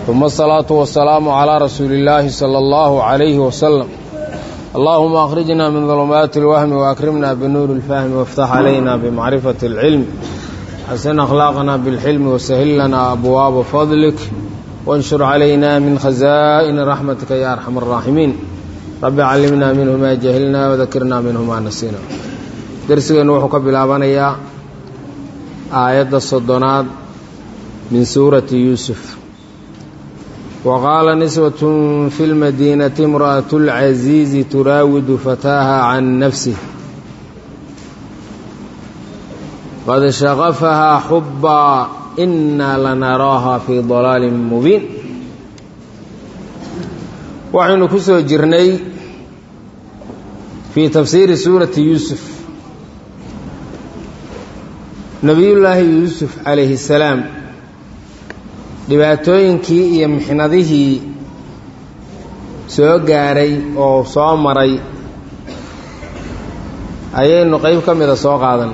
ثم الصلاة والسلام على رسول الله صلى الله عليه وسلم اللهم أخرجنا من ظلمات الوهم وأكرمنا بنور الفهم وافتح علينا بمعرفة العلم حسن أخلاقنا بالحلم وسهل لنا أبواب فضلك وانشر علينا من خزائن رحمتك يا أرحم الراحمين رب علمنا منه ما جهلنا وذكرنا منه ما نسينا درسنا وحو كبلابانيا آيات الصدنات من سورة يوسف وقال نسوة في المدينة امرأة العزيز تراود فتاها عن نفسه قد شغفها حبا إنا لنراها في ضلال مبين waxaynu ku soo jirnay fii tafsiiri suurati yuusuf nebiyullaahi yuusuf calayhi salaam dhibaatooyinkii iyo mixnadihii soo gaaray oo soo maray ayaynu qeyb ka mida soo qaadan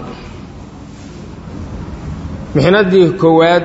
mixnadii koowaad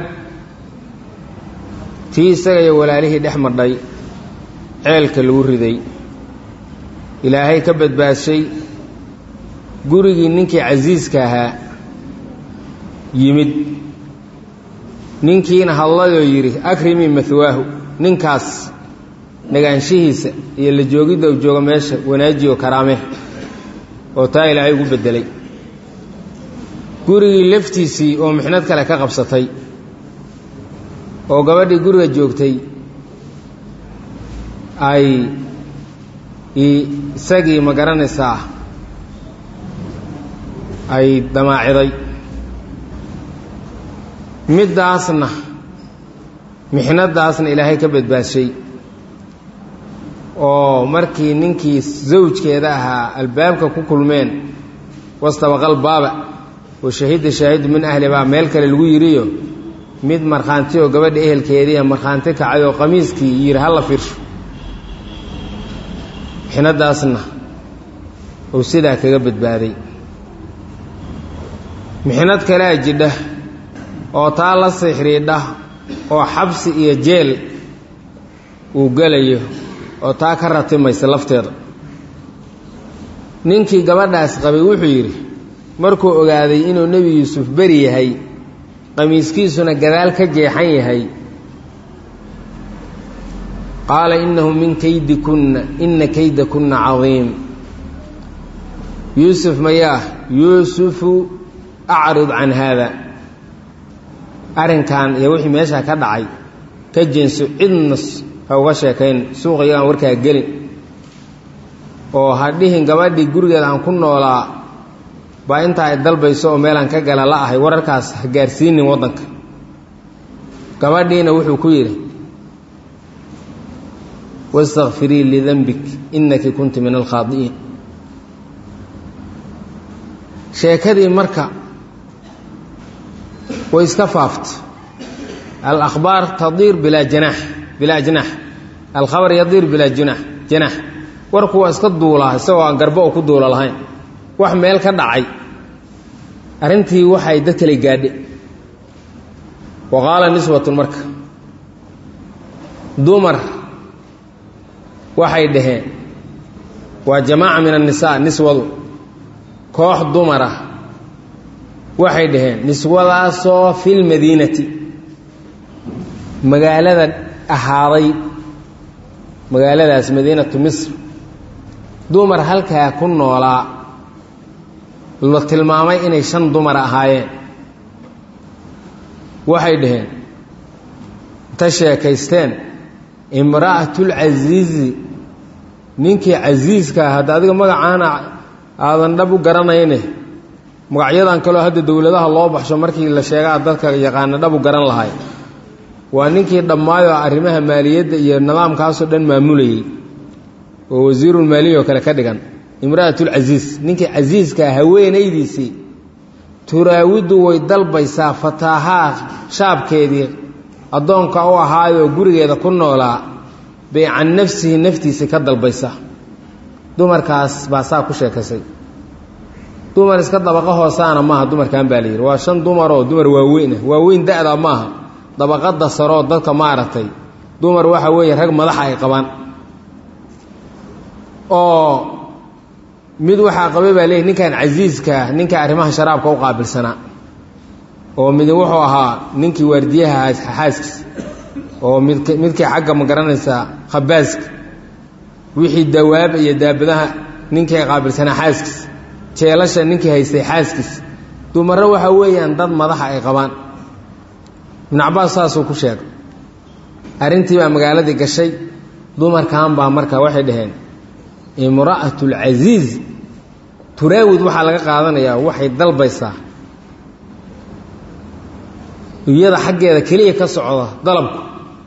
tii isaga iyo walaalihii dhex madhay ceelka lagu riday ilaahay ka badbaadshay gurigii ninkii casiiska ahaa yimid ninkiina hadlayoo yidhi akrimii mahwaahu ninkaas nagaanshihiisa iyo la joogidda u jooga meesha wanaajiyo karaame oo taa ilaahay ugu beddelay gurigii laftiisii oo mixnad kale ka qabsatay oo gabadhii guriga joogtay ay isagii ma garanaysaa ay damaaciday middaasna mixnadaasna ilaahay ka badbaadshay oo markii ninkii zawjkeeda ahaa albaabka ku kulmeen wastabaqal baaba oo shahida shaahidu min ahlibaa meel kale lagu yidhiyo mid markhaanti oo gabadha ehelkeediia markhaanti kacay oo qamiiskii yidhi hala fiirsho mixnadaasna uu sidaa kaga badbaaday mixnad kalea jidha oo taa la sixriidha oo xabsi iyo jeel uu gelayo oo taa ka ratimaysa lafteeda ninkii gabadhaas qabay wuxuu yidhi markuu ogaaday inuu nebi yuusuf beri yahay qamiiskiisuna gadaal ka jeexan yahay qaala innahu min kaydikunna inna kaydakunna cadiim yuusuf mayaa yuusufu acrid can haada arrinkan iyo wixii meeshaa ka dhacay ka jeenso cidna ha uga sheekayn suuqa iyagaan warkaa gelin oo ha dhihin gabadhii gurigeeda aan ku noolaa baa intaa ay dalbayso oo meelaan ka gala la ahay wararkaas ha gaarsiinin waddanka gabadhiina wuxuu ku yidhi wastakfirii lidanbik innaki kunti min alkhaadi'iin sheekadii marka way iska faaftay alakhbaar tadiir bilaa janaax bilaa janaax alkhabar yadiir bilaa junaax janaax warku waa iska duulaa isagoo aan garbo oo ku duula lahayn wax meel ka dhacay arrintii waxay dad kale gaadhe wa qaala niswatun marka dumar waxay dhaheen waa jamaaca min annisaa niswadu koox dumar ah waxay dhaheen niswadaasoo filmadiinati magaalada ahaaday magaaladaas madiinatu misr dumar halkaa ku noolaa la tilmaamay inay shan dumar ahaayeen waxay dhaheen inta sheekaysteen imra'atulcasiizi ninkii casiiska hadda adiga magacaana aadan dhab u garanayne magacyadan kaleo hadda dowladaha loo baxsho markii la sheegaa dadka yaqaana dhab u garan lahay waa ninkii dhammaayoo arrimaha maaliyadda iyo nidaamkaasoo dhan maamulayey oo wasiirulmaaliya oo kale ka dhigan imra'atulcasiis ninkii casiiskaa haweenaydiisii turaawidu way dalbaysaa fataahaa shaabkeedii addoonka u ahaayoo gurigeeda ku noolaa bay can nafsihi naftiisii ka dalbaysaa dumarkaas baa saa ku sheekasay dumar iska dabaqa hoosaana maaha dumarkan baa la yidhi waa shan dumaroo dumar waaweynah waaweyn da-da maaha dabaqada saroo dadka maaragtay dumar waxa weeye rag madaxa ay qabaan oo mid waxaa qabay baa leeyahy ninkan casiiskaa ninka arrimaha sharaabka u qaabilsanaa oo mid wuxuu ahaa ninkii waardiyaha xaaskiis oo mid midkii xagga ma garanaysaa khabaaska wixii dawaab iyo daabadaha ninkii qaabilsanaa xaaskiis jeelasha ninkii haystay xaaskiis dumarre waxaa weeyaan dad madaxa ay qabaan ibnu cabaas saasuu ku sheegay arrintii baa magaaladii gashay dumarkan baa marka waxay dhaheen imra'atu lcasiiz turaawid waxaa laga qaadanayaa waxay dalbaysaa iyada xaggeeda keliya ka socda dalabku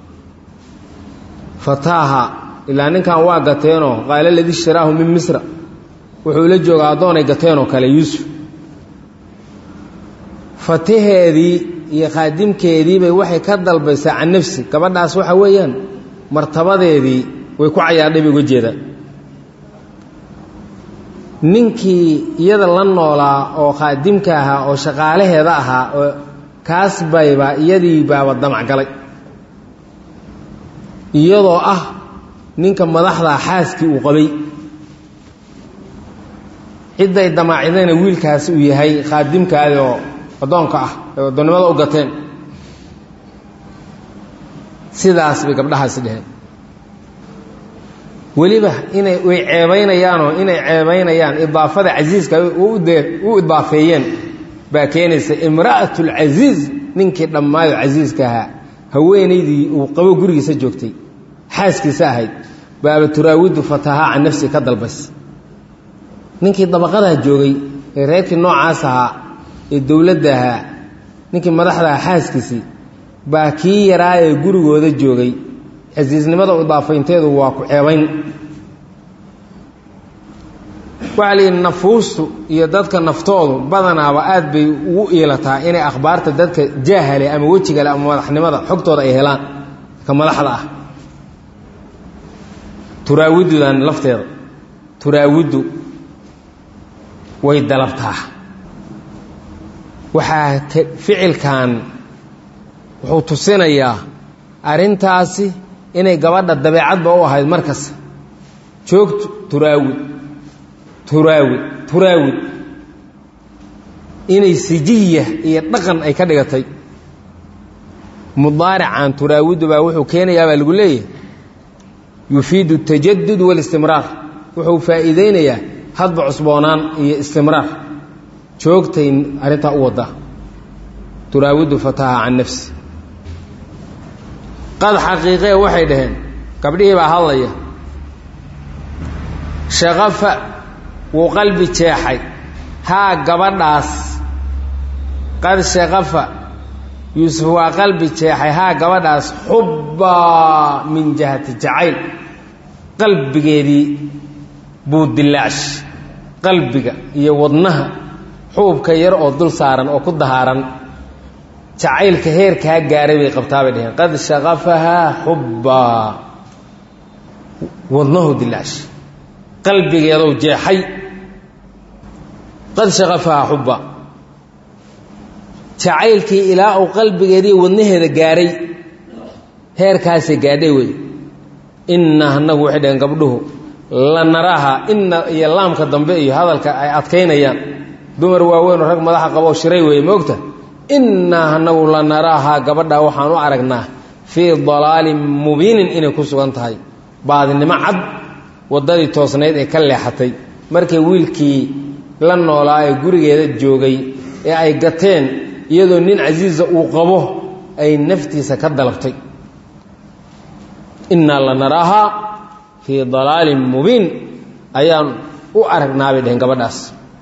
fataaha ilaa ninkan waa gateenoo qaala ladii ishtaraahu min misra wuxuu la joogaa addoonay gateenoo kale yuusuf fataheedii iyo khaadimkeediibay waxay ka dalbaysaa can nafsi gabadhaas waxa weeyaan martabadeedii way ku cayaadhay bay uga jeedaan ninkii iyada la noolaa oo khaadimka ahaa oo shaqaalaheeda ahaa oo kaas bayba iyadii baaba damac galay iyadoo ah ninka madaxdaa xaaskii uu qabay cidday damaacidayna wiilkaasi uu yahay khaadimkaadi oo addoonka ah ee addoonnimada u gateen sidaas bay gabdhahaasi dheheen weliba inay way ceebaynayaanoo inay ceebaynayaan idaafada casiiska u idaafeeyeen baa keenaysa imra'at lcasiiz ninkii dhammaayo casiiska ahaa haweenaydii uu qabo gurigiisa joogtay xaaskiisa ahayd baaba turaawidu fatahaa can nafsi ka dalbays ninkii dabaqadaa joogay ee reerkii noocaas ahaa ee dowladda ahaa ninkii madaxda ahaa xaaskiisii baa kii yaraa ee gurigooda joogay casiisnimada idaafaynteedu waa ku ceebayn waxaa layidhi nafuustu iyo dadka naftoodu badanaaba aad bay ugu iilataa inay akhbaarta dadka jaahale ama wejigale ama madaxnimada xogtooda ay helaan ka madaxda ah turaawidudan lafteeda turaawiddu way dalabtaa waxaa ficilkan wuxuu tusinayaa arrintaasi inay gabadha dabeecadba u ahayd markas joogtu turaawid turaawid turaawid inay sijiya iyo dhaqan ay ka dhigatay mudaarican turaawidu baa wuxuu keenayaa baa lagu leeyahay yufiidu اtajadud wاlistimraar wuxuu faa'iideynayaa hadba cusboonaan iyo istimraar joogtay arrintaa u wadda turaawidu fataha can nafsi qad xaqiiqee waxay dhaheen gabdhihii baa hadlaya shaqafa wuu qalbi jeexay haa gabadhaas qad shaqafa yuusuf waa qalbi jeexay haa gabadhaas xubbaa min jihati jacayl qalbigeedii buu dilaash qalbiga iyo wadnaha xuubka yar oo dul saaran oo ku dahaaran jacaylka heerkaa gaaray bay qabtaa bay dhaheen qad shaqafahaa xubbaa wadnahu dilaash qalbigeedow jeexay qad shaqafahaa xubbaa jacaylkii ilaa uu qalbigeedii wadnaheeda gaaray heerkaasay gaadhay wey inna anagu waxay dhaheen gabdhuhu la naraaha inna iyo laamka dambe iyo hadalka ay adkaynayaan dumar waaweynoo rag madaxa qaboo shiray weeye moogta innaa anagu la naraaha gabadha waxaan u aragnaa fii dalaalin mubiinin inay ku sugan tahay baadinimo cad waddadii toosnayd ee ka leexatay markay wiilkii la noolaa ee gurigeeda joogay ee ay gateen iyadoo nin casiisa uu qabo ay naftiisa ka dalabtay innaa la naraahaa fii dalaalin mubiin ayaan u aragnaa bay dheheen gabadhaas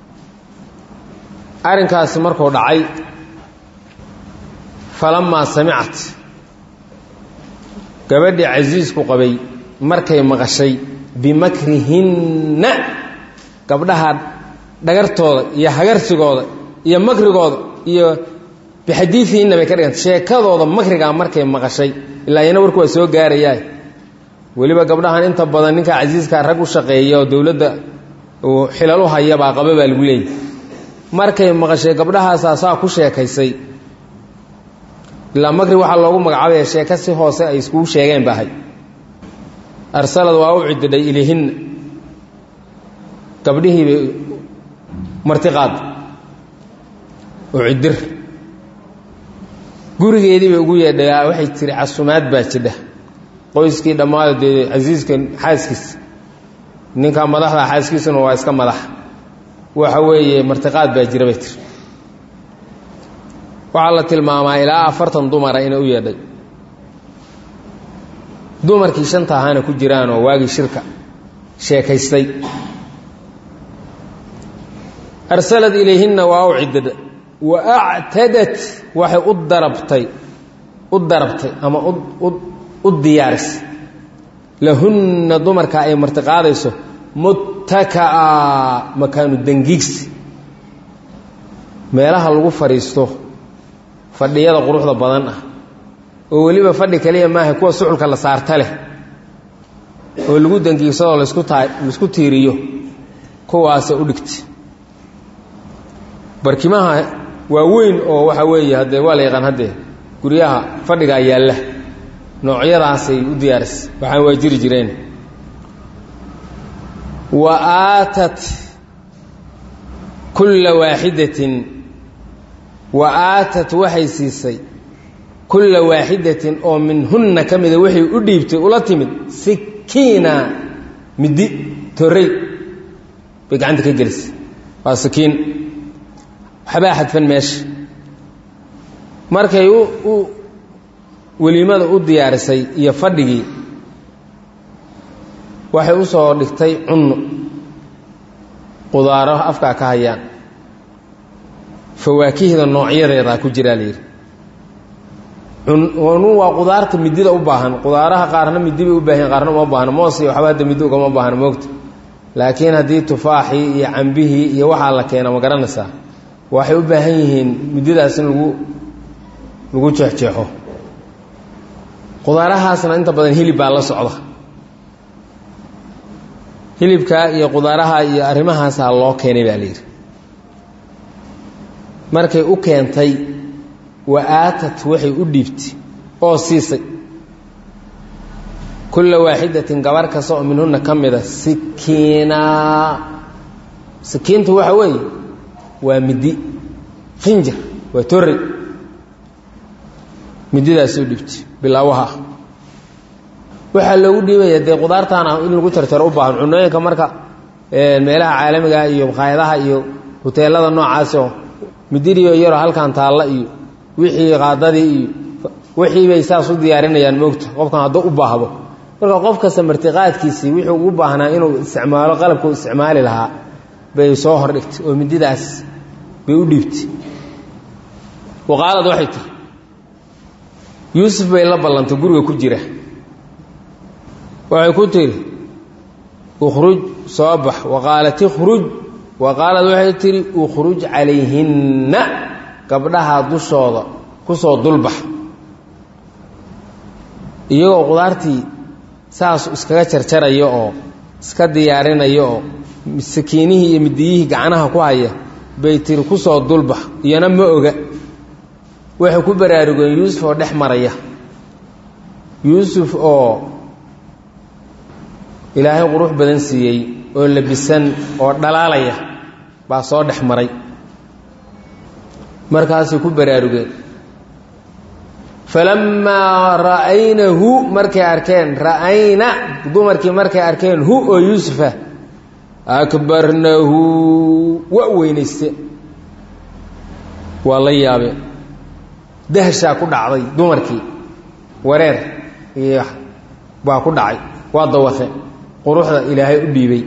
arrinkaasi markuu dhacay falamaa samicat gabadhii casiisku qabay markay maqashay bimakrihinna gabdhaha dhagartooda iyo hagarsigooda iyo makrigooda iyo bixadiidihinna bay ka dhigantay sheekadooda makrigaa markay maqashay ilaa iyana warku waa soo gaarayaa weliba gabdhahan inta badan ninka casiiskaa rag u shaqeeya oo dowladda uu xilal u haya baa qaba baa lagu leeyahy markay maqashay gabdhahaasaa saa ku sheekaysay ilaa makri waxaa loogu magacaabaya sheeko si hoose ay iskugu sheegeen ba ahay arsalad waa u cididhay ilihinna gabdhihiibay martiqaad oo cidir gurigeedii bay ugu yeedhay waxay tiri casumaad baa jidha qoyskii dhammaado dee casiiska xaaskiisa ninkaa madaxda xaaskiisuna waa iska madax waxa weeye martiqaad baa jira bay tiri waxaa la tilmaamaa ilaa afartan dumara inay u yeedhay dumarkii shanta ahaana ku jiraanoo waagii shirka sheekaystay arsalad ilayhinna waa u cidida wa actadat waxay u darabtay u darabtay ama u diyaarisay lahunna dumarka ay martiqaadayso muttaka'a makaanu dangiigsi meelaha lagu fadhiisto fadhiyada quruxda badan ah oo weliba fadhi kaliya maaha kuwa suxulka la saarta leh oo lagu dangiigsadoo lasku taa laisku tiiriyo kuwaasa u dhigta barkimaha waa weyn oo waxa weeye haddee waa la yaqaan haddee guryaha fadhigaa yaalla noocyadaasay u diyaarisay waxaan waa jiri jireen wa aatat kulla waaxidatin wa aatat waxay siisay kulla waaxidatin oo minhunna ka mida waxay u dhiibtay ula timid sikiina middi torrey bay gacanta ka gelisay waa sikiin waxbaa xadfan meesha markay u weliimada u diyaarisay iyo fadhigii waxay u soo dhigtay cunno qudaaro afkaa ka hayaan fawaakihda noocyadeedaa ku jiraa la yidhi nu waa qudaarta midida u baahan qudaaraha qaarna midi bay u baahan qaarna uma baahna moos iyo waxba hadda midi ugama baahna moogta laakiin haddii tufaaxii iyo cambihii iyo waxaa la keena ma garanaysaa waxay u baahan yihiin mididaas in lagu lagu jeexjeexo qudaarahaasna inta badan hilib baa la socda hilibkaa iyo qudaaraha iyo arrimahaasaa loo keenay baa layidhi markay u keentay wa aatat waxay u dhiibtay oo siisay kulla waaxidatin gabar kasta oo minhunna ka mida sikiinaa sikiintu waxa weeye waa midi khinjir waa torrey mididaasi u dhiibtay bilaawaha ah waxaa loogu dhiibaya dee qudaartaana in lagu jarjaro u baahan cunooyinka marka meelaha caalamiga iyo maqaayadaha iyo huteelada noocaasi oo midiriyo yaroo halkan taalla iyo wixii qaadadii iyo wixii bay saas u diyaarinayaan moogta qofkan hadduu u baahdo marka qof kasta martiqaadkiisii wuxuu ugu baahnaa inuu isticmaalo qalabka u isticmaali lahaa bay soo hordhigtay oo mididaas bay u dhiibtay waqaalad waxay tiri yuusuf bay la ballantay guriga ku jira waxay ku tihi ukhruj soo bax waqaalat ikhruj wa qaalad waxay tihi ukhruj calayhinna gabdhaha dushooda ku soo dulbax iyagoo qudaartii saas iskaga jarjaraya oo iska diyaarinaya oo sakiinihii iyo midiyihii gacnaha ku haya bay tiri ku soo dulbax iyana ma oga waxay ku baraarugeen yuusuf oo dhex maraya yuusuf oo ilaahay qurux badan siiyey oo labisan oo dhalaalaya baa soo dhex maray markaasay ku baraarugeen falammaa ra'aynahu markay arkeen ra'ayna dumarkii markay arkeen hu oo yuusufa akbarnahu waa weynayste waa la yaabeen dahshaa ku dhacday dumarkii wareer iyo baa ku dhacay waa dawaqe quruxda ilaahay u dhiibay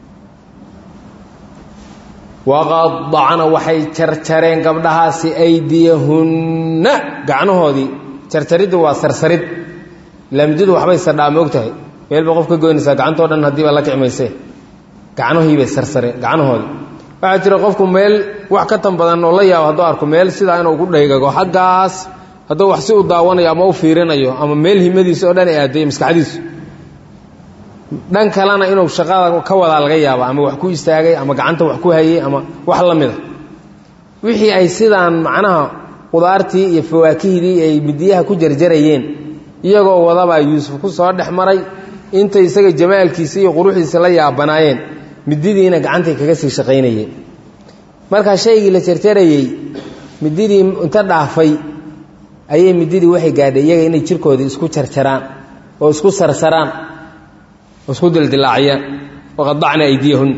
waqadacna waxay jarjareen gabdhahaasi aydiyahunna gacnahoodii jarjariddu waa sarsarid laamididu waxbay sardhaa moog tahay meel ba qof ka goynaysaa gacantoo dhan haddiiba la kicmaysee gacnahiibay sarsareen gacnahoodii waxaa jira qofku meel wax ka tan badan oo la yaabo hadduu arko meel sidaa inuu ku dhaygago xaggaas hadduu wax si u daawanayo ama u fiirinayo ama meel himadiisa oo dhan ay aadayo maskaxdiisu dhan kalena inuu shaqada ka wadaa laga yaabo ama wax ku istaagay ama gacanta wax ku hayay ama wax la mida wixii ay sidaan macnaha qudaartii iyo fawaakihdii ay midiyaha ku jarjarayeen iyagoo wadabaa yuusuf ku soo dhex maray intay isaga jamaalkiisa iyo quruxdiisa la yaabanaayeen mididiina gacantay kaga sii shaqaynayeen markaa shaygii la jarjarayey mididii inta dhaafay ayay mididii waxay gaadhay iyaga inay jirkoodii isku jarjaraan oo isku sarsaraan oo isku dildilaaciyaan waqadacna aydiyahun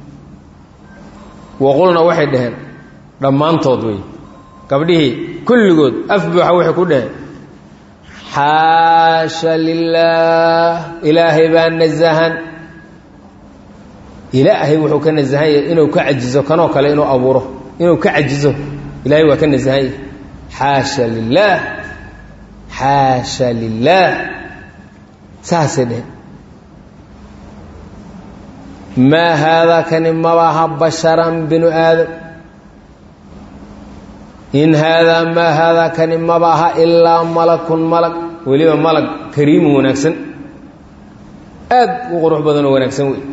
waqulna waxay dhaheen dhammaantood wey gabdhihii kulligood af buuxa waxay ku dhaheen xaasha lilaah ilaahay baa nasahan ilaahay wuxuu ka nasahan yahay inuu ka cajizo kanoo kale inuu abuuro inuu ka cajizo ilaahay waa ka nasahan yahay xaasha lilaah xaasha lilaah saasay dheheen maa haadaa kani mabaha basharan binu aadam in haadaa maa haadaa kani mabaha ilaa malakun malag weliba malag kariimun wanaagsan aad u qurux badan oo wanaagsan wey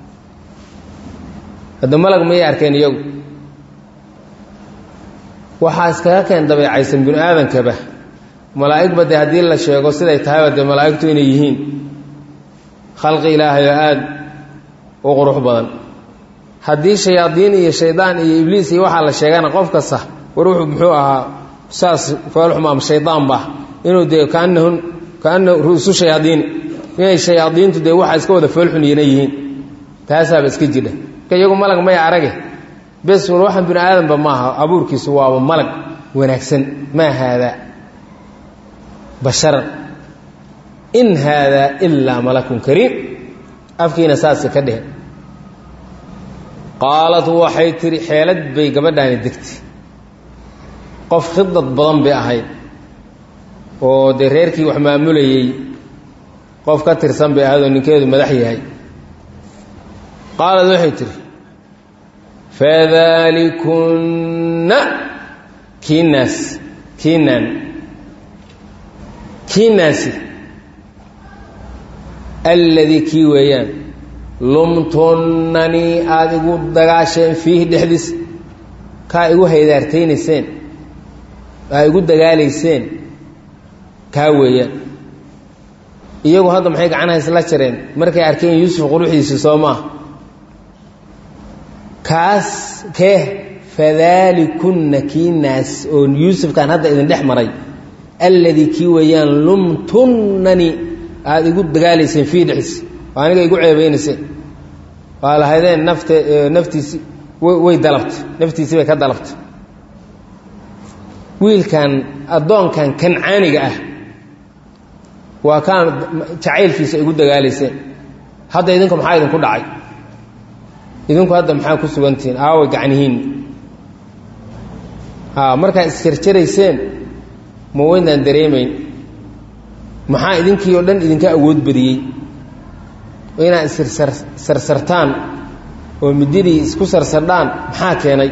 hadda malag mayay arkeen iyagu waxaa iskaga keen dabeecaysan binu aadankaba malaa'igba dee haddii la sheego siday tahayba dee malaa'igtu inay yihiin khalqi ilaahay oo aad u qurux badan haddii shayaadiin iyo shaydaan iyo ibliis iyo waxaa la sheegana qof kasta war wuxuu muxuu ahaa saas foolxuma ama shaydaan ba inuu dee kaanahun kaana ru'su shayaadiini inay shayaadiintu dee waxaa iska wada foolxunyana yihiin taasaaba iska jidha marka iyagu malag may arage bes war waxaan binu aadanba maaha abuurkiisu waaba malag wanaagsan maa haadaa basharan in haadaa ilaa malakun kariim afkiina saasa ka dhehen qaalad waxay tihi xeelad bay gabadhaani degtay qof khidad badan bay ahayd oo dee reerkii wax maamulayey qof ka tirsan bay ahayd oo ninkeedu madax yahay qaalad waxay tihi fadalikunna kiinaas kiinaan kiinaasi alladii kii weeyaan lumtunnanii aada igu dagaasheen fiihi dhexdiis kaa igu haydaartaynayseen aa igu dagaalayseen kaa weeyaan iyagu hadda maxay gacanaha isla jareen markay arkeen yuusuf quruxdiisi soo maa kaas kee fadaalikunna kii naas oo yuusufkaan hadda idin dhex maray alladii kii weeyaan lumtunnanii aada igu dagaalayseen fii dhexdiis oo aniga igu ceebaynayseen waa lahaydeen nafte naftiisi way dalabtay naftiisii bay ka dalabtay wiilkan addoonkan kancaaniga ah waa kaan jacaylkiisa igu dagaalayseen hadda idinku maxaa idinku dhacay idinku hadda maxaa ku sugantihiin aaway gacnihiin a markaa isjarjarayseen ma weynaan dareemayn maxaa idinkii oo dhan idinka awood badiyey oo inaad issarsartaan oo mididii isku sarsardhaan maxaa keenay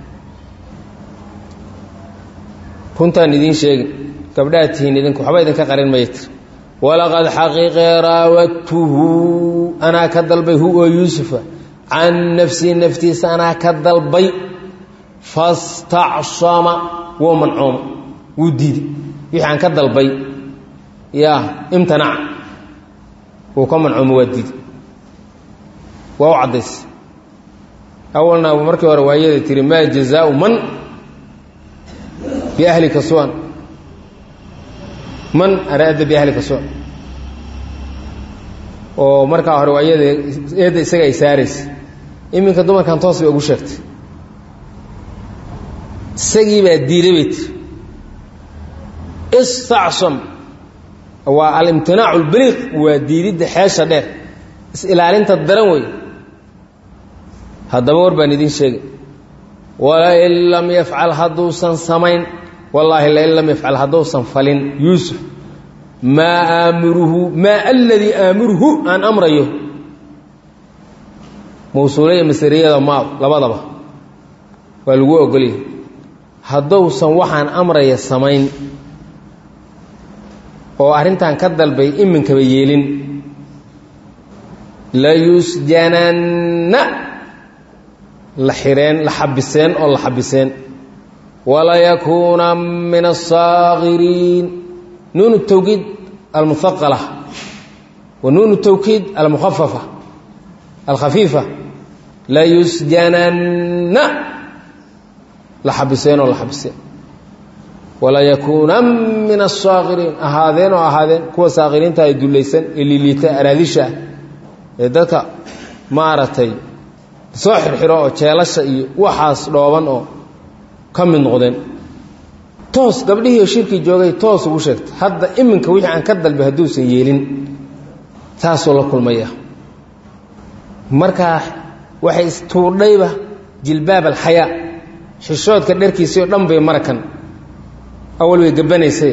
runtaan idiin sheegin gabdhaad tihiin idinku waxba idinka qarin maya tir walaqad xaqiiqee raawadtuhu anaa ka dalbay hu oo yuusufa can nafsii naftiisa anaa ka dalbay fastacsama wuu mancooma wuu diiday wixii aan ka dalbay ya imtanaca wuu ka mancooma waa diiday waa u caddays awalna markii hore waayada tihi maa jazaau man biahlika suan man araada biahlika suan oo markaa hore waayada eedda isaga ay saaraysa iminka dumarkan toos bay ugu sheegtay isagii baa diiday bay tiri istacsam waa alimtinaacu lbaliiq waa diididda xeesha dheer is-ilaalinta daran wey haddaba war baan idiin sheegay walain lam yafcal hadduusan samayn wallaahi lain lam yafcal hadduusan falin yuusuf maa aamuruhu maa aladii aamuruhu aan amrayo mawsuulaya masariyada maad labadaba waa lagu ogolyahy haddousan waxaan amraya samayn oo arrintan ka dalbay iminkaba yeelin layusjananna la xireen la xabiseen oo la xabiseen walayakuuna min aلsaakiriin nuun الtawkiid almuhaqala wa nuun الtawkiid almukhafafa alkhafiifa layusjananna la xabiseenoo la xabiseen walayakuunan min asaakiriin ahaadeen oo ahaadeen kuwa saakiriinta ay dullaysan ee liiliita araadisha ah ee dadka maaragtay soo xirxiro oo jeelasha iyo waxaas dhooban oo ka mid noqdeen toos gabdhihii shirkii joogay toos ugu sheegtay hadda iminka wixii aan ka dalbay hadduusan yeelin taasuu la kulmaya markaa waxay istuudhayba jilbaab alxayaa xishoodka dharkiisii oo dhan bay marakan awal way gabbanaysay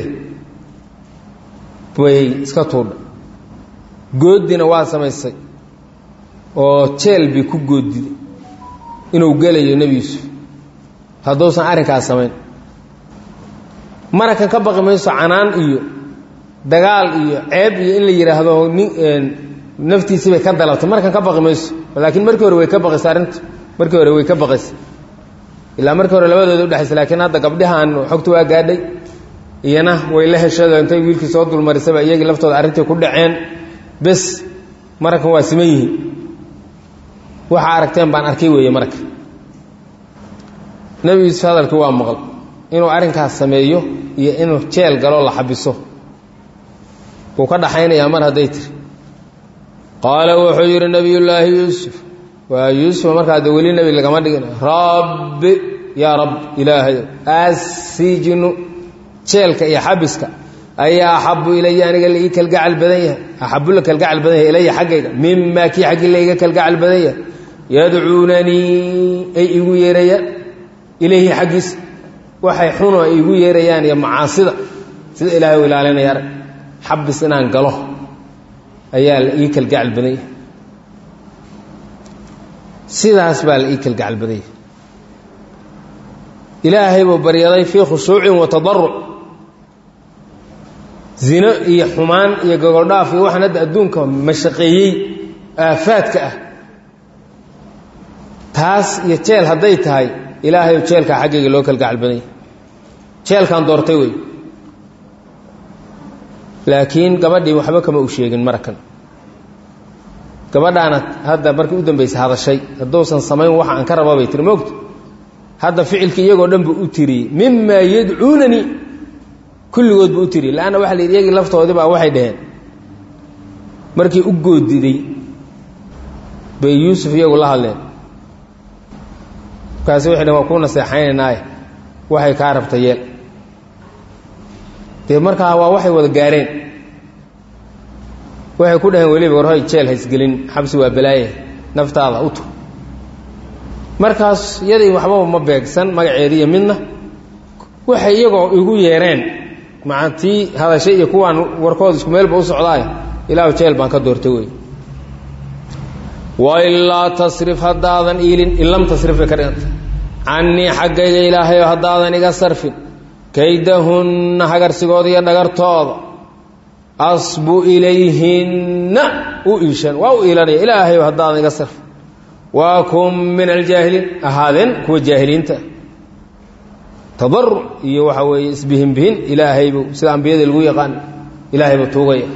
way iska tuudha goodina waa samaysay oo jeel bay ku goodiday inuu gelayo nebi yuusuf hadduusan arrinkaas samayn marakan ka baqi mayso canaan iyo dagaal iyo ceeb iyo in la yidhaahdo nin naftiisii bay ka dalabtay markan ka baqi mayso laakiin markii hore way ka baqaysa arrinta markii hore way ka baqaysa ilaa markii hore labadooda udhexaysa laakiin hadda gabdhahan xogta waa gaadhay iyana way la heshado intay wiilkii soo dulmarisaba iyagii laftooda arrintii ku dhaceen bes mararkan waa siman yihiin waxaa aragteen baan arkay weeye marka nebi yuusuf hadalkii waa maqal inuu arrinkaas sameeyo iyo inuu jeel galoo la xabiso wuu ka dhaxaynayaa mar hadday tiri qaala wuxuu yidhi nebiyullaahi yuusuf waa yuusuf markaa de weli nebi lagama dhigin rabbi yaa rab ilaahay assijnu jeelka iyo xabiska ayaa axabu ilaya aniga la ii kalgacal badan yahay axabu la kalgacal badan yahay ilaya xaggayga mimaa kii xaggii la iga kalgacal badan yahay yadcuunanii ay igu yeerayaan ilayhi xaggiisa waxay xuno ay igu yeerayaan iyo macaasida sida ilaahay u ilaalinaya arag xabis inaan galo ayaa la ii kalgacal badan yahay sidaas baa la ii kalgacal badan yahay ilaahay buu baryaday fii khushuucin wa tadaruc zino iyo xumaan iyo gogoldhaaf iyo waxaan hadda adduunka mashaqeeyey aafaadka ah taas iyo jeel hadday tahay ilaahayu jeelkaa xaggayga loo kalgacal badan yahay jeelkaan doortay wey laakiin gabadhii waxba kama u sheegin marakan gabadhaana hadda markii u dambaysa hadashay hadduusan samayn waxa aan ka raba bay tiri moogta hadda ficilkii iyagoo dhan buu u tiriyey mimaa yadcuunanii kulligood buu u tiriyey leanna waxa la yidhi iyagii laftoodii baa waxay dhaheen markii u goodiday bay yuusuf iyagu la hadleen markaasi waxay dhaheen waa kuu naseexaynaynaaye waxay kaa rabta yeel dee markaa waa waxay wada gaareen waxay ku dhaheen weliba warhoy jeel haysgelin xabsi waa balaaye naftaada u tur markaas yaday waxbaba ma beegsan magaceediiyo midna waxay iyagoo igu yeereen macantii hadashay iyo kuwaan warkooda isku meelba u socdaay ilaahu jeel baan ka doortay wey wailaa tasrif haddaadan iilin in lam tasrif bay ka dhiganta cannii xaggayga ilaahayo haddaadan iga sarfin kaydahunna hagarsigooda iyo dhagartooda asbu ilayhinna u iishan waa u iilanaya ilaahayo haddaadan iga sarfin waa kun min aljaahiliin ahaadeen kuwa jaahiliinta tadaruc iyo waxa weeye isbihinbihin ilaahaybu sida ambiyada lagu yaqaan ilaahay buu tuugaya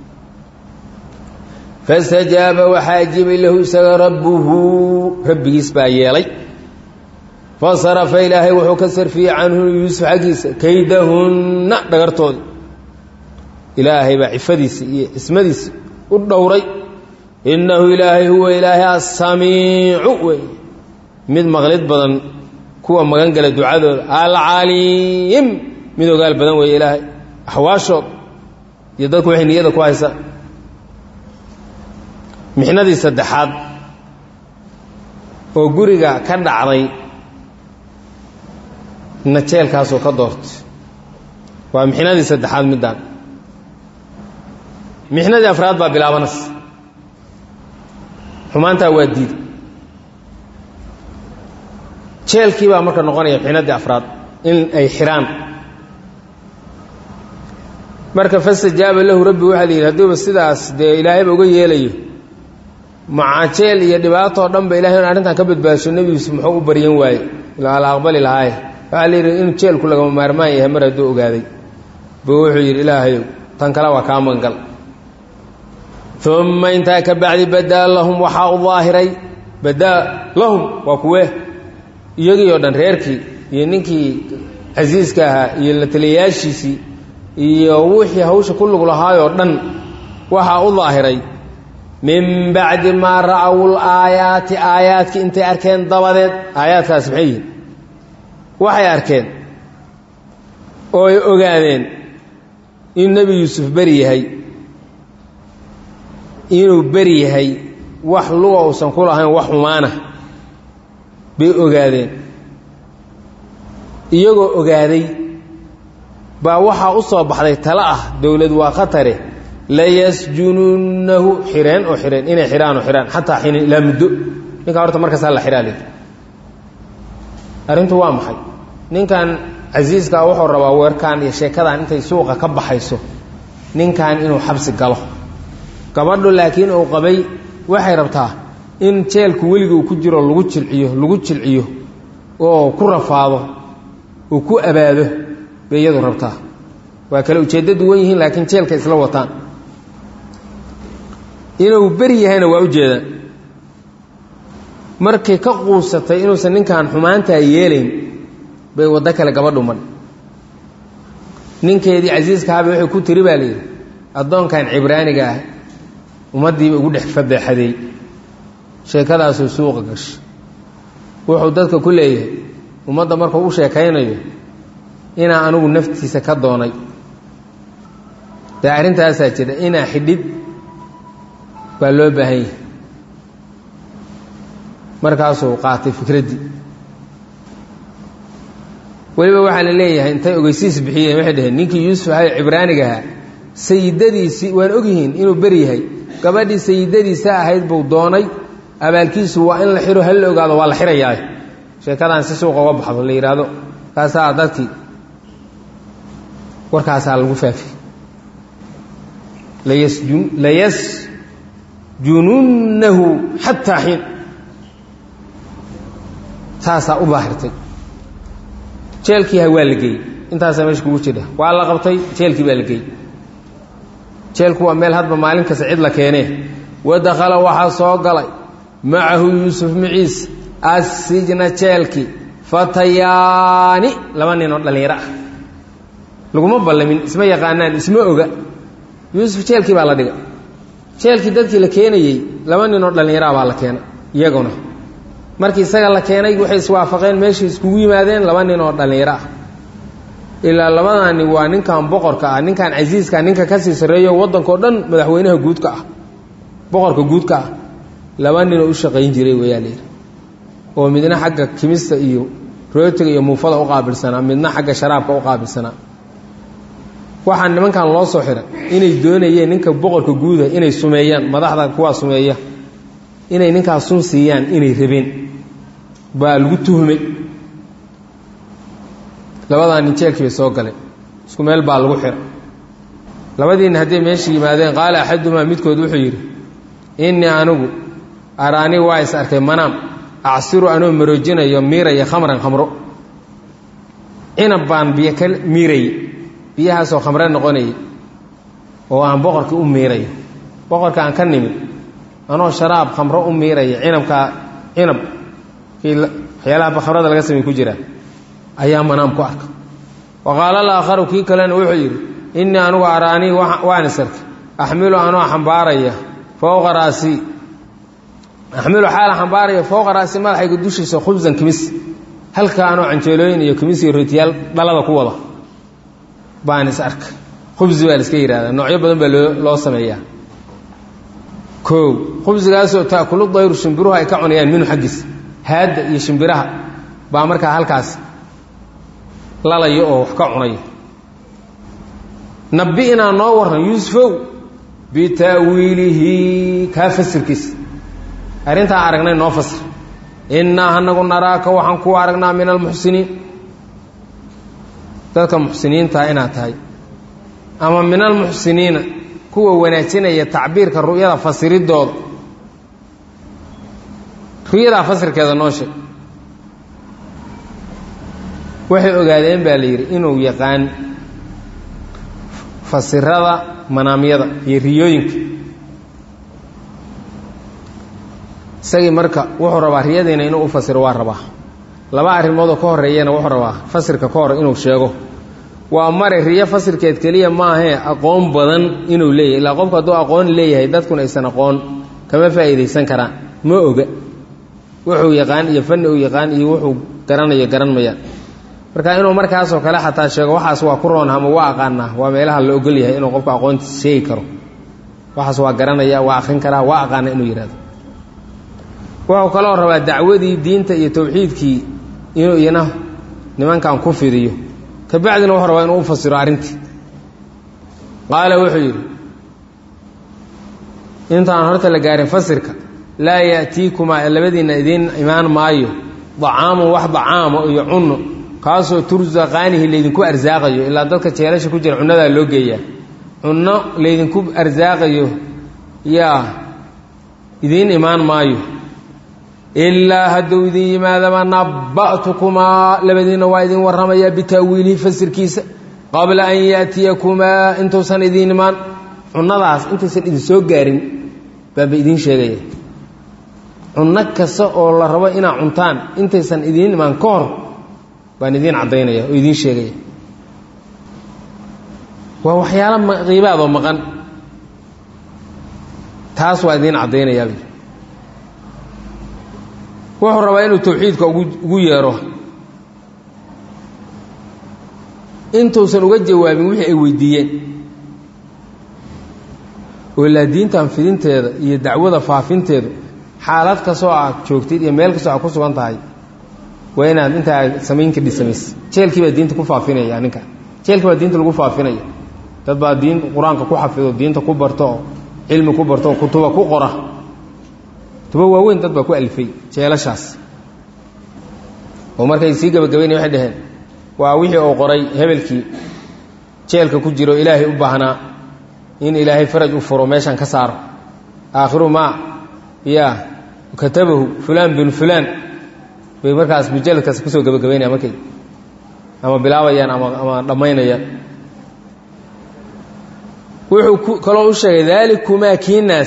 fastajaaba waxaa ajibay lahu isaga rabbuhu rabbigiis baa yeelay fasarafa ilaahay wuxuu ka sarfiyey canhu yuusuf xaggiisa kaydahunna dhagartoodi ilaahay baa cifadiisa iyo cismadiisa u dhowray innahu ilaahay huwa ilaahay assamiicu wey mid maqlid badan kuwa magan gala ducadooda alcaliim mid ogaal badan weeye ilaahay axwaashood iyo dadku waxay niyada ku haysaa mixnadii saddexaad oo guriga ka dhacday na jeelkaasoo ka doortay waa mixnadii saddexaad middaan mixnadii afraad baa bilaabanaysa xumaantaa waa diiday jeelkii baa marka noqonaya mixnadii afraad in ay xiraan marka fastajaaba lahu rabbi waxaa la yidhi hadduuba sidaas dee ilaahayba uga yeelayo macaa jeel iyo dhibaatoo dhan ba ilahay in arrintan ka badbaasho nebi yuusuf muxuu u baryan waaye la aqbali lahaaye waxaa la yidhi inuu jeelku lagama maarmaan yahay mar hadduu ogaaday buu wuxuu yidhi ilaahayow tan kale waa kaa mangal uma intaa ka bacdi badaa lahum waxaa u daahiray badaa lahum waa kuwee iyagii oo dhan reerkii iyo ninkii casiiska ahaa iyo la taliyayaashiisii iyo wixii hawsha ku lug lahaayoo dhan waxaa u daahiray min bacdi maa ra'aw laayaati aayaadkii intay arkeen dabadeed aayaadkaas maxay yihin waxay arkeen oo ay ogaadeen in nebi yuusuf beri yahay inuu beri yahay wax luga uusan ku lahayn wax xumaana bay ogaadeen iyagoo ogaaday baa waxaa u soo baxday tale ah dowlad waa khatare layasjununnahu xireen oo xireen inay xidhaan oo xidhaan xataa xiinin ilaa muddo ninkaa horta markaas hala xidhaa leedi arrintu waa maxay ninkan casiiskaa wuxuu rabaa weerkaan iyo sheekadan intay suuqa ka baxayso ninkan inuu xabsi galo gabadhu laakiin uu qabay waxay rabtaa in jeelku weliga uu ku jiro lagu jilciyo lagu jilciyo oo ku rafaado uu ku abaado bay iyadu rabtaa waa kale ujeeddo duwan yihiin laakiin jeelka isla wataan inuu beri yahayna waa ujeeda markay ka quusatay inuusan ninkan xumaantaa yeelayn bay waddo kale gabadhu madh ninkeedii casiiskahaaba waxay ku tiri baa layidhi addoonkan cibraaniga ah ummaddiiba ugu dhex fadeexadeey sheekadaasuu suuqa gashay wuxuu dadka ku leeyahay ummadda markuu u sheekaynayo inaa anigu naftiisa ka doonay dee arrintaasaa jira inaa xidhid baa loo baahan yahay markaasuu qaatay fikraddii weliba waxaa la leeyahay intay ogeysiis bixiyeen waxay dhaheen ninkii yuusuf ahay cibraaniga ahaa sayidadiisii waan ogyihiin inuu beri yahay gabadhii sayidadiisa ahayd buu doonay abaalkiisu waa in la xiro hal la ogaado waa la xirayaa sheekadaan si suuqa uga baxdo la yidhaahdo kaasaa dadkii warkaasaa lagu faafi layasjununnahu xataa xiin saasaa u daahirtay jeelkiiha waa la geeyey intaasaa meesha kugu jira waa la qabtay jeelkii baa la geeyey jeelku waa meel hadba maalin kasta cid la keenee wadakhala waxaa soo galay macahu yuusuf maciis assijna jeelkii fatayaani laba nin oo dhallinyaro ah laguma ballamin isma yaqaanaan isma oga yuusuf jeelkii baa la dhiga jeelkii dadkii la keenayey laba nin oo dhallinyaraha baa la keenay iyaguna markii isaga la keenay waxay iswaafaqeen meeshay iskugu yimaadeen laba nin oo dhallinyaro ah ilaa labadaani waa ninkan boqorka ah ninkan casiiska ninka kasii sarreeyo waddankao dhan madaxweynaha guudka ah boqorka guudka ah laba ninoo u shaqayn jiray wayaa layidhi oo midna xagga kimista iyo rootiga iyo muufada u qaabilsanaa midna xagga sharaabka u qaabilsanaa waxaa nimankan loo soo xiray inay doonayeen ninka boqorka guuda inay sumeeyaan madaxda kuwaa sumeeya inay ninkaas sun siiyaan inay rabeen baa lagu tuhmay labadaa nin jeelkii bay soo galeen isku meel baa lagu xira labadiina hadday meesha yimaadeen qaala axadumaa midkood wuxuu yidhi innii anigu araani waa is arkay manaam acsiru anoo maroojinayo miiraya khamran khamro cinab baan biyo ka miirayay biyahaasoo khamre noqonayay oo aan boqorkii u miirayo boqorka aan ka nimid anoo sharaab khamro u miiraya cinabkaa cinab kii waxyaalaha khamrada laga samey ku jiraa ayaa manaam ku arka wa qaala alaakharu kii kalena wuxuu yidhi innii anigu araanii waan is arkay axmilu anoo xambaaraya fowqa raasii axmilu xaala xambaaraya fowqa raasi madaxayga dushiisa khubsan kimis halka anoo canjeelooyin iyo kimis iyo rotiyaal dhalada ku wada baan is arkay khubsi baa la iska yihahdaa noocyo badan baa loo loo sameeyaa koow khubsigaasoo taakulu dayru shimbiruhu ay ka cunayaan minhu xaggiis haadda iyo shimbiraha baa markaa halkaas lalayo oo wax ka cunaya nabi inaa noo warran yuusufow bita'wiilihi kaa fasirkiisa arrintaan aragnay noo fasir innaa anagu naraaka waxaan ku aragnaa min almuxsiniin dadka muxsiniintaa inaad tahay ama min almuxsiniina kuwa wanaajinaya tacbiirka ru'yada fasiridooda ru'yadaa fasirkeeda noo sheeg waxay ogaadeen baa la yidhi inuu yaqaan fasirada manaamyada iyo riyooyinka isagii marka wuxuu rabaa riyadiina inuu u fasiro waa rabaa laba arrimoodoo ka horeeyana wuxuu rabaa fasirka ka hor inuu sheego waa mare riyo fasirkeed keliya maahee aqoon badan inuu leeyahay ilaa qofku hadduu aqoon leeyahay dadkuna aysan aqoon kama faa'iidaysan karaan ma oga wuxuu yaqaan iyo fanni uu yaqaan iyo wuxuu garanayo garan mayaan marka inuu markaasoo kale xataa sheego waxaas waa ku roon ama waa aqaanaa waa meelaha la ogol yahay inuu qofku aqoontiisa sheegi karo waxaas waa garanaya waa akrin karaa waa aqaana inuu yihahdo wuxuu kaloo rabaa dacwadii diinta iyo tawxiidkii inuu iyana nimankan ku fidiyo kabacdina wuxuu rabaa inuu u fasiro arrintii qaala wuxuu yidhi intaan horta la gaarin fasirka laa ya'tiikumaa labadiinna idiin imaan maayo dacaamun wax dacaamo iyo cunno kaasoo tursaqaanihi laydinku arsaaqayo ilaa dadka jeelasha ku jira cunnadaa loo geeyaa cunno laydinku arsaaqayo yaa idiin imaan maayo ilaa hadduu idin yimaadaba naba'tukumaa labadiinna waa idin warramayaa bitaawiilihi fasirkiisa qabla an yaatiyakumaa intuusan idiin imaan cunnadaas intaysan idin soo gaarin baaba idiin sheegaya cunno kasta oo la rabo inaad cuntaan intaysan idiin imaan ka hor baan idiin caddaynaya oo idiin sheegaya waa waxyaalo qiibaadoo maqan taas waa idiin caddaynayaa wuxuu rabaa inuu tawxiidka ugu yeero intuusan uga jawaabin wixii ay weydiiyeen oo ilaa diintan fidinteeda iyo dacwada faafinteedu xaalad kastoo aad joogtid iyo meel kastoo aad ku sugan tahay waa inaad intaa samayn kadhi samayse jeelkii baa diinta ku faafinaya ninka jeelkii baa diinta lagu faafinaya dad baa diin qur-aanka ku xafido diinta ku barto oo cilmi ku barto oo kutuba ku qora kutuba waaweyn dad baa ku alifay jeelashaas oo markay sii gabagabaynaya waxay dhaheen waa wixii uu qoray hebelkii jeelka ku jiro ilaahay u baahnaa in ilaahay faraj u furo meeshan ka saaro aakhiru maa ya katabahu fulaan bin fulaan bay markaas mujalladkaas kusoo gabagabaynaya markay ama bilaabayaan ama ama dhammaynayaan wuxuu kaloo u sheegay daalikumaa kiinaas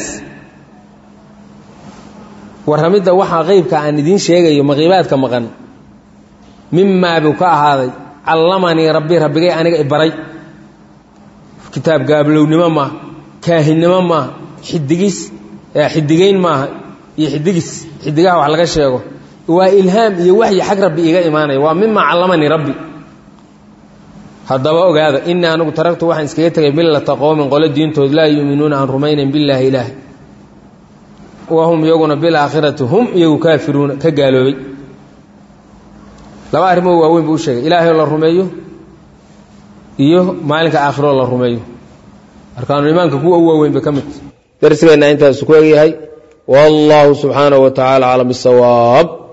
warramidda waxaa qeybka aan idiin sheegayo maqiibaadka maqan mimaa buu ka ahaaday callamanii rabbi rabbigay aniga ibaray kitaab gaablownnimo maaha kaahinnimo maaha xidigis xidigayn maaha iyo xidigis xidigaha wax laga sheego waa ilhaam iyo waxyi xag rabbi iiga imaanaya waa mimaa callamanii rabbi haddaba ogaada inii anigu taragtu waxaan iskaga tegay millata qowmin qole diintood laa yuuminuuna aan rumaynayn billaahi ilaah wahum iyaguna bilaakhirati hum iyagu kaafiruuna ka gaaloobay laba arrimoo waaweyn buu u sheegay ilaahay oo la rumeeyo iyo maalinka aakhiroo la rumeeyo arkaanu imaanka kuwa u waaweyn bay ka mid darsigeenna intaasu ku egyahay wallaahu subxaanahu wa tacaala aclam bisawaab